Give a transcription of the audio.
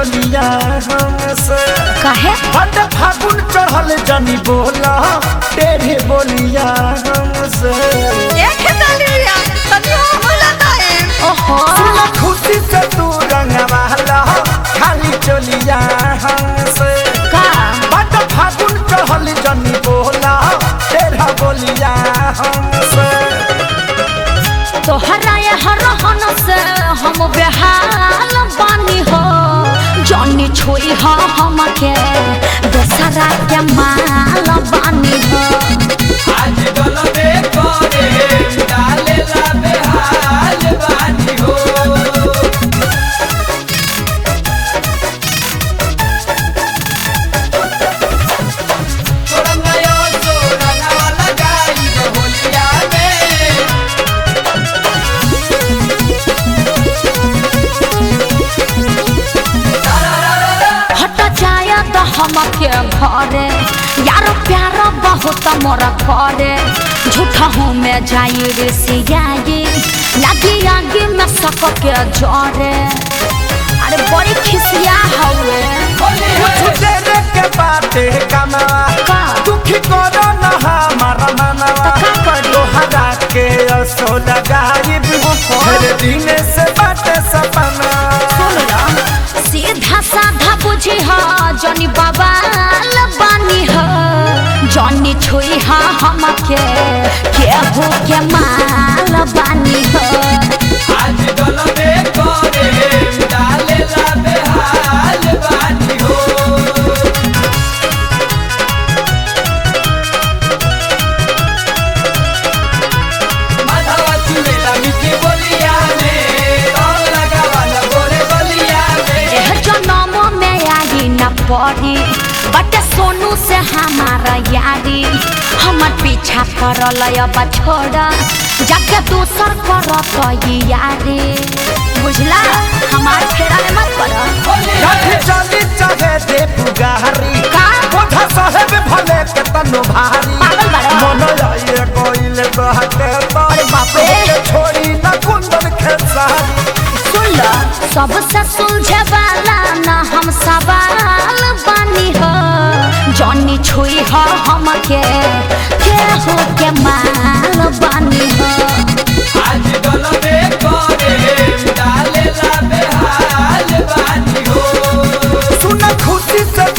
चलिया हमसे काहे बट फागुन चढ़ल जनी बोला तेरे बोलिया हमसे ओहो सुन खुशी से तू रंगवाला खाली चलिया हमसे का बट फागुन चढ़ल जनी बोला तेरा बोलिया हमसे तोहरा ये हरहन से हम बेहाल बानी हो जॉनी छोई हो हमके दोसरा के माल बानी हो आज गलबे करे डालेला बेहाल बानी हो छोड़ना यो छोड़ना वाला गाई होलिया में हट जाया तो हमके घरे यार प्यार बहुत मोरा करे झूठा हूँ मैं जाई रे सियाई लगी आगे में सबके जरे अरे बड़ी खिसिया हवे कुछ देर के बाते कमावा का? दुखी करो न हमारा मनवा तो का करी? तोहरा के असो लगाइब हर दिन से बाटे सपना सीधा साधा बुझी हा जनी बाबा बानी हा जनी छुई हा हमके केहू के माल बानी हा आज गलबे करे डालेला बेहाल बानी हो माधवा चुड़ेला मिठी बोलिया में रंग लगावाला गोरे बलिया में एह जनम में आई न पड़ी बट सोनू से हमारा यारी हमर पीछा करल अब छोड़ जाके दूसर करत ई यारी बुझला हमार फेरा में मत कर कभी चली चाहे दे पुगारी का? कोठा साहेब भले के तनु भारी पागल बाड़ा। मन आइए कोइल बहके अरे बाप रे। के छोड़ी न कुंदन खेसारी सुन लो सबसे सुलझे वाला ना हम सवाल बानी हो जॉनी छुई हो हमके केहू के माल बानी हो आज गलबे करे डालेला बेहाल बानी हो सुन खुशी से